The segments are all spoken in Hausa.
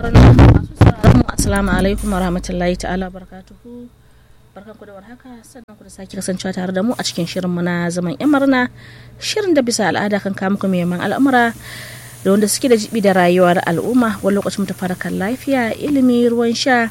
masu sauraron mu assalamu alaikum wa rahmatullahi ta'ala barakatuhu barkan ku da warhaka sannan ku da sake kasancewa tare da mu a cikin shirin mu na zaman yan murna shirin da bisa al'ada kan kawo muku muhimman al'amura da wanda suke da jibi da rayuwar al'umma wani lokacin mu ta kan lafiya ilimi ruwan sha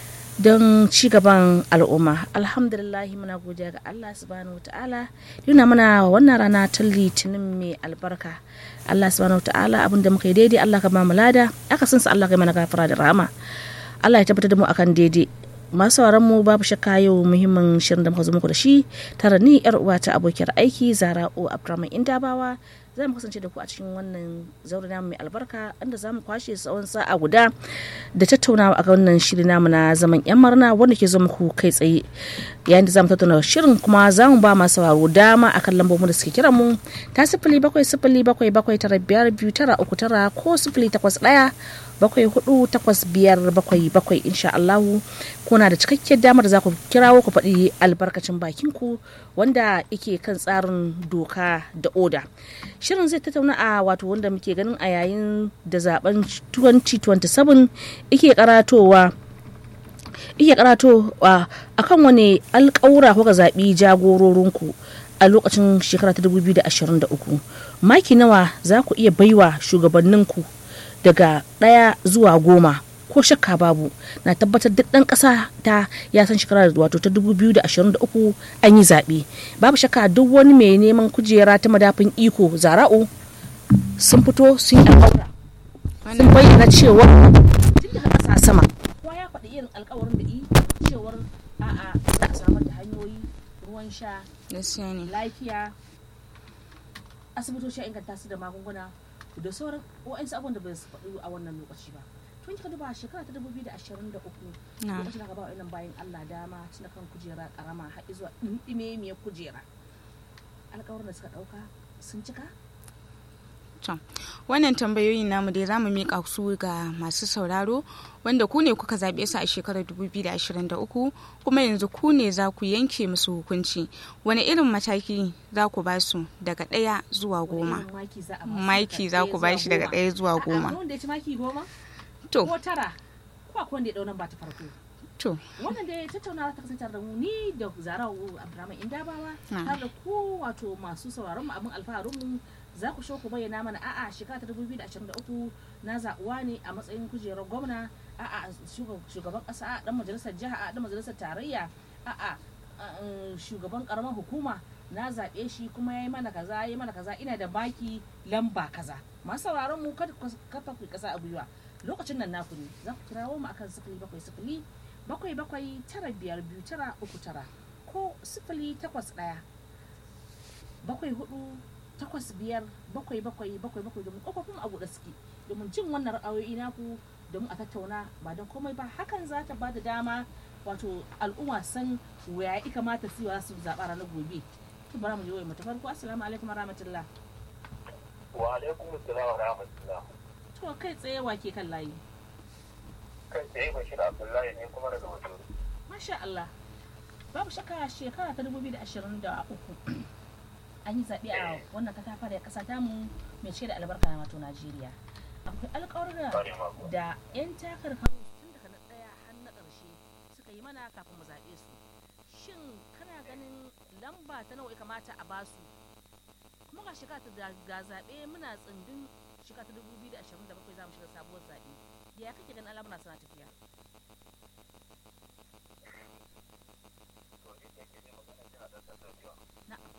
don ci gaban al'umma alhamdulillahi muna godiya ga Allah subhanahu wa ta'ala yana mana wannan rana ta litinin mai albarka Allah subhanahu wa ta'ala abin da muka yi daidai Allah ka ba mu lada aka san sa Allah ka mana gafara da rahama Allah ya tabbatar da mu akan daidai masu sauran mu babu shakka yau muhimmin shirin da muka zo muku da shi tare ni yar uwa ta abokiyar aiki Zara'u Abdurrahman Indabawa za mu kasance da ku a cikin wannan zaure namu mai albarka inda za mu kwashe tsawon sa'a guda da tattaunawa a wannan shiri namu na zaman yan marna wanda ke zo muku kai tsaye yayin da za mu tattauna shirin kuma za mu ba masu sauraro dama akan lambobin da suke kiran mu ta sifili bakwai sifili bakwai bakwai tara biyar biyu tara uku tara ko sifili takwas ɗaya bakwai hudu takwas biyar bakwai bakwai insha Allahu kuna da cikakkiyar damar da za ku kirawo ku faɗi albarkacin bakin ku wanda yake kan tsarin doka da oda shirin zai tattauna a wato wanda muke ganin a yayin da zaben 2027 yake karatowa iya karato a kan wani alkawura kuka zaɓi jagororinku a lokacin shekara ta 2023 maki nawa za ku iya baiwa shugabanninku daga ɗaya zuwa goma ko shakka babu na tabbatar duk ɗan ƙasa ta ya san shekara wato ta 2023 an yi zaɓe babu shakka duk wani mai neman kujera ta madafin iko zara'u sun fito sun yi alƙawura sun bayyana cewa tun daga ƙasa sama kowa ya faɗi irin alƙawarin da yi cewar a'a za a samar da hanyoyi ruwan sha lafiya asibitoci a inganta su da magunguna da sauran wa'ansu abubuwan da bai su faɗi a wannan lokaci ba tun kika duba shekara ta dubu biyu da ashirin da uku lokacin aka ba wa ilan bayan allah dama tun kan kujera karama har zuwa ɗimɗime miyar kujera alƙawarin da suka ɗauka sun cika To, wannan tambayoyin namu dai zamu mika su ga masu sauraro wanda ku ne kuka zaɓe su a shekarar 2023 kuma yanzu ku ne za ku yanke musu hukunci. Wani irin mataki za ku ba su daga ɗaya zuwa goma? Maki za ku ba shi daga ɗaya zuwa goma. Wanda ya ci maki goma? To. Ko tara? Ko akwai wanda ya ɗau ba ta farko? To. Wannan da ya tattauna ta kasance da mu ni da Zarau Abdurrahman Indabawa har da ku wato masu sauraron mu abin alfaharin mu za ku so ku bayyana mana a'a shekara ta 2023 na zaɓuwa ne a matsayin kujerar gwamna a'a shugaban ƙasa a ɗan majalisar jiha a ɗan majalisar tarayya a'a shugaban ƙaramar hukuma na zaɓe shi kuma ya yi mana kaza ya yi mana kaza ina da baki lamba kaza masu sauraron mu kada kafa ku ƙasa a gwiwa lokacin nan naku ne za ku kirawo mu akan sifili bakwai sifili bakwai bakwai tara biyar biyu tara uku tara ko sifili takwas ɗaya bakwai hudu takwas biyar bakwai bakwai bakwai bakwai domin kofofin a buɗe suke domin jin wannan ra'ayoyi naku domin a tattauna ba don komai ba hakan za ta bada dama wato al'umma san waya ya kamata su su zaɓa ranar gobe to bara mu je mu ta farko assalamu alaikum rahmatullah wa alaikum assalam wa rahmatullah to kai tsaye wa ke kan layi kai tsaye bashir abdullahi ne kuma daga wato masha Allah babu shakka shekara ta 2023 an yi zaɓe a wannan katafa da ƙasa tamu mai cike da albarka na wato Najeriya. Akwai alƙawarra da 'yan takarkaru tun daga na ɗaya har na ƙarshe suka yi mana kafin mu zaɓe su. Shin kana ganin lamba ta nawa ya kamata a basu? Kuma ga shekara ta ga zaɓe muna tsindin shekara ta 2027 za mu shiga sabuwar zaɓe. Ya kake ganin al'amura suna tafiya? Na'am.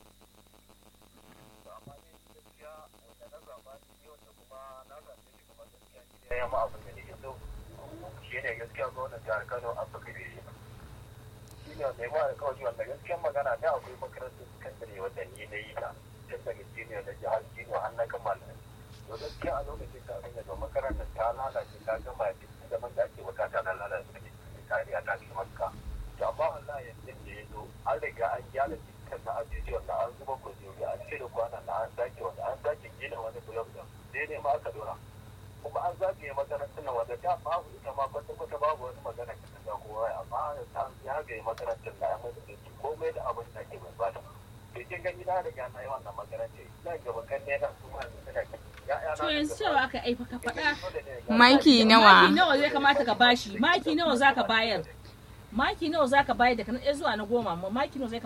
ya ma abin da nake so shi ne gaskiya gwamnan jihar kano an baka da shi shi ne mai ma alkawari wanda gaskiyar magana da akwai makarantar sakandare wanda ni na yi ta tun daga jiniya na jihar jiniya har na kammala to gaskiya a lokacin ta hanyar da makarantar ta lalace ta gama da zaman da ake bukata na lalace ne kariya ta shi maka to amma Allah yanzu da ya zo an riga an gyara dukkan na ajuji wanda an zuba kujeru an cire kwanan na an sake wanda an sake gina wani bulog da sai ne ma aka dora kuma an zagaye makarantar nan wanda ta babu ita ma kwata kwata babu wani magana ka ta kowa amma ta zagaye makarantar na amma da ke komai da abin da ke bai bata to kin gani na riga na yi wannan makarantar ina gaba kan ne na su ma suna ya'ya to yanzu cewa aka aifa ka faɗa maki maki nawa nawa zai kamata ka bashi maki nawa zaka bayar maki nawa zaka bayar daga na ɗaya zuwa na goma maki nawa zai kamata